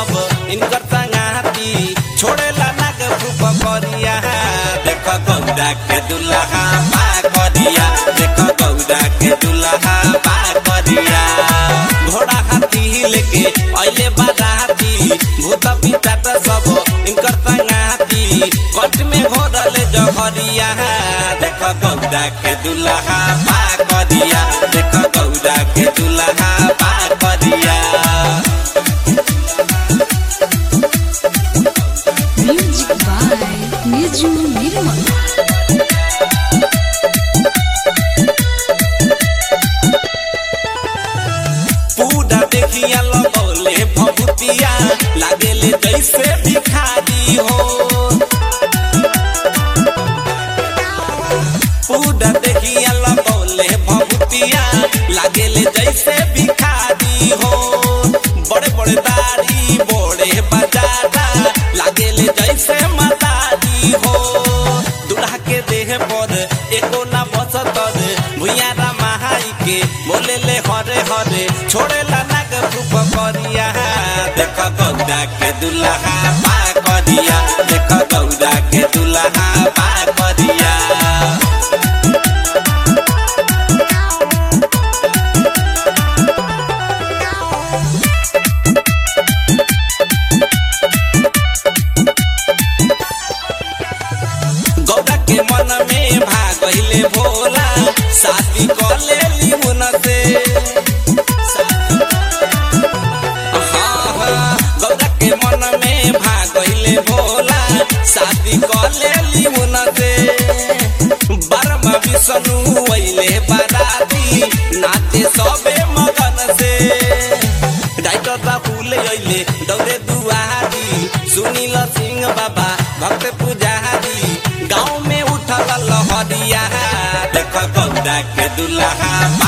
सब इनकर संगाती छोड़ेला नाग फूफ करिया देख गौरा के दुल्हा बा करिया देख गौरा के दुल्हा बा करिया घोड़ा हाथी लेके अइले बाराती भूत पिचाट सब इनकर संगाती कट में घोरल जहरिया देख गौरा के दुल्हा बा करिया देख गौरा के दुल्हा बा करिया Music by Niju Nirmal. पूरा देखिया लगौले भभूतिया लागेले जैसे भिखारी हो पूरा देखिया लगौले भभूतिया लागेले जैसे भिखारी हो बड़े बड़े दाढ़ी बड़े बजारा लागेले जैसे मदारी हो दूल्हा के देह पर एको ना बसतर भुइया रामाई के बोले ले हरे हरे छोड़े ला नाग फूफ करिया देख गौरा के दुल्हा बा करिया देख गौरा के दुल्हा बा करिया गौरा के मन में भागले भोला शादी कर ले मुन से हाँ, हाँ, गौरा के मन में भागले भोला शादी कर ले मुन से बर्मा विष्णु अइले बाराती नाचे सबे मगन से डाइटर राहुल अइले दौड़े दुआरी सुनील सिंह बाबा भक्त पुजारी गाँव में उठल लहरिया देख गौरा के दुल्हा